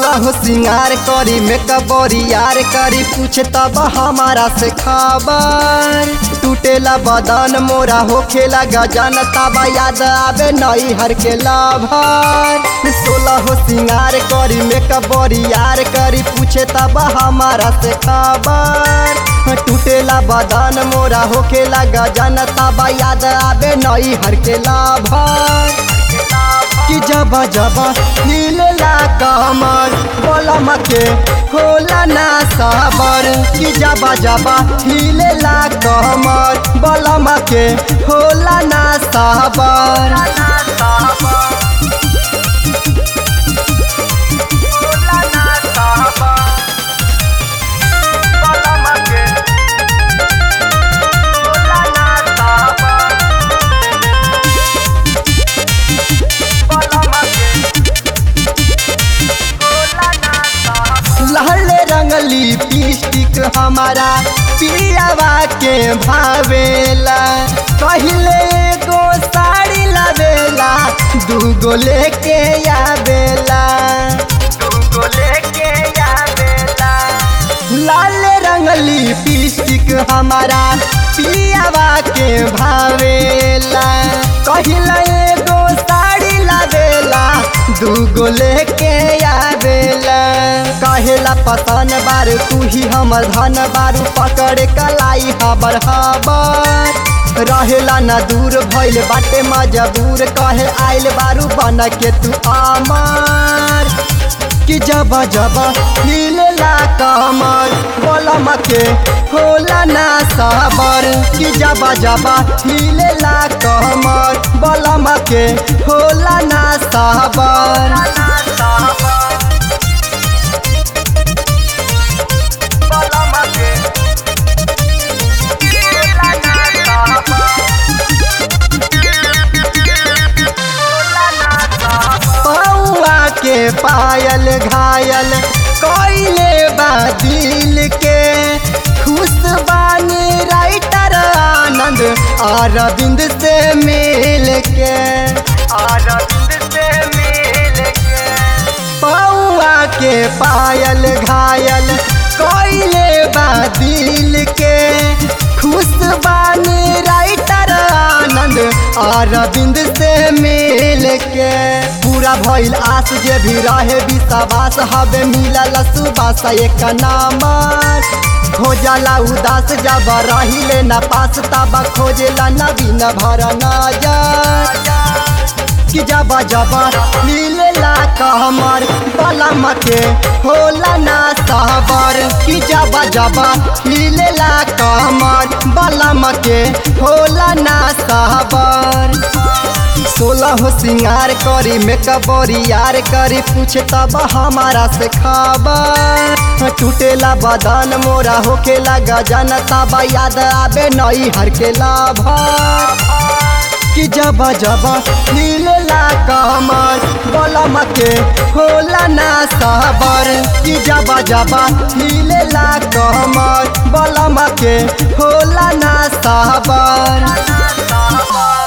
सोलह हो सिंगार करी मेकअप यार करी पूछे तब हमारा से खबर टूटेला बदन मोरा हो खेला गजन तब याद आवे नई हर के लाभर सोलह हो सिंगार करी मेकअप यार करी पूछे तब हमारा से खबर टूटेला बदन मोरा हो खेला गजन तब याद आवे नई हर के लाभर कि जब जब हिलला कमर बोलम के होला ना सबर कि जब जब हिलला कमर बोलम के होला ना सबर लहले रंग लिपस्टिक हमारा पियावा के भावेला पहले एगो साड़ी लावेला दूगो लेके आवेला दूगो लेके आवेला लाल रंग लिपस्टिक हमारा पियावा के भावेला कहिला एगो साड़ी लावेला दूगो लेके आवेला कहेला पतन बार तू ही हमर धन बारू पकड़ कलाई हबर हबर रहेला न दूर भइल बाटे मजबूर कहे आइल बारू बन के तू अमर कि जब जब हिलला कमर बोलम के होला ना सबर कि जब जब हिलला कमर बोलम के होला ना सबर पौआ के पायल घायल कोइले बा दिल के खुश बानी राइटर आनंद अरविंद से मिल के अरविंद से मिल के पौआ के पायल घायल कोइले बा दिल के खुश बानी राइटर आनंद अरविंद से मिल के पूरा भइल आस जे भी रहे विश्वास हवे मिलल सुबास एक नामर खोजला उदास जब रहिले न पास तब खोजला नवीन भर नजर कि जब जब मिलला कहमर बलम के होला ना सहबर कि जब जब मिलला कहमर बलम के होला ना सहबर सोलह हो सिंगार करी मेकअप यार करी पूछे तब हमारा से खबर टूटेला बदन मोरा होकेला गजन तब याद आवे नई हर के लाभर कि जब जब हिलला कमर बलम के होला ना सबर कि जब जब हिलला कमर बलम के होला ना सबर